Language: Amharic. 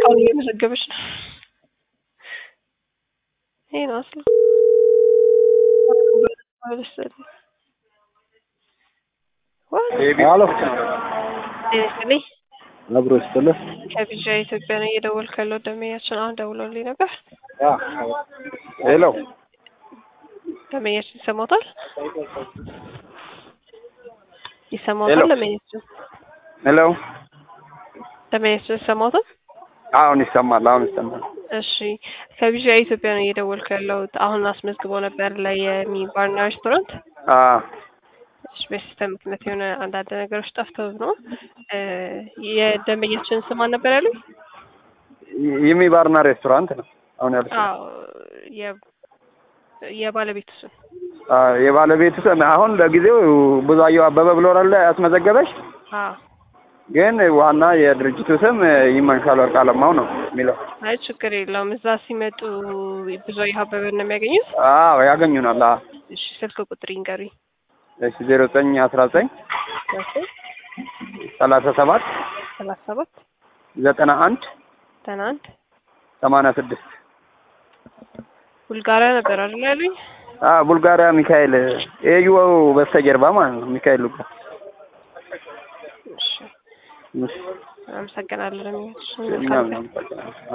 እስካሁን እየመዘገበች ነው። ይሄ ነው አስላ ሄሎ ስልኝ አብሮ ስትልህ ከቢዣ ኢትዮጵያ ነው እየደወልኩ ያለው ደመኛችን አሁን ደውሎልኝ ነበር። ሄሎ ደመኛችን ይሰማታል ይሰማታል። ሄሎ። ደመኛችን ሄሎ ደመኛችን ይሰማታል። አሁን ይሰማል። አሁን ይሰማል። እሺ ከቢዣ ኢትዮጵያ ነው እየደወልኩ ያለሁት። አሁን አስመዝግበው ነበር ለየሚ ባርና ሬስቶራንት። አ እሺ በሲስተም ምክንያት የሆነ አንዳንድ ነገሮች ጠፍተው ነው። እ የደንበኛችን ስም ማን ነበር ያሉኝ? ይሚ ባርና ሬስቶራንት ነው አሁን ያሉት። አዎ የ- የባለቤቱ ስም አ የባለቤቱ ስም አሁን ለጊዜው ብዙአየሁ አበበ ብሎ አይደለ ያስመዘገበች፣ አዎ ግን ዋና የድርጅቱ ስም ይመንሻል ወርቅ አለማው ነው የሚለው። አይ ችግር የለውም። እዛ ሲመጡ ብዙአየሁ አበበን ነው የሚያገኙት። አዎ ያገኙናል። አ እሺ ስልክ ቁጥር ይንገሩኝ። እሺ ዜሮ ዘጠኝ አስራ ዘጠኝ ሰላሳ ሰባት ሰላሳ ሰባት ዘጠና አንድ ዘጠና አንድ ሰማንያ ስድስት ቡልጋሪያ ነበር አይደል ያሉኝ? አ ቡልጋሪያ ሚካኤል ኤዩ በስተጀርባ ማለት ነው ሚካኤል ሉጋ እሺ አመሰግናለሁ። ለሚያች እኛም እናመሰግናለን።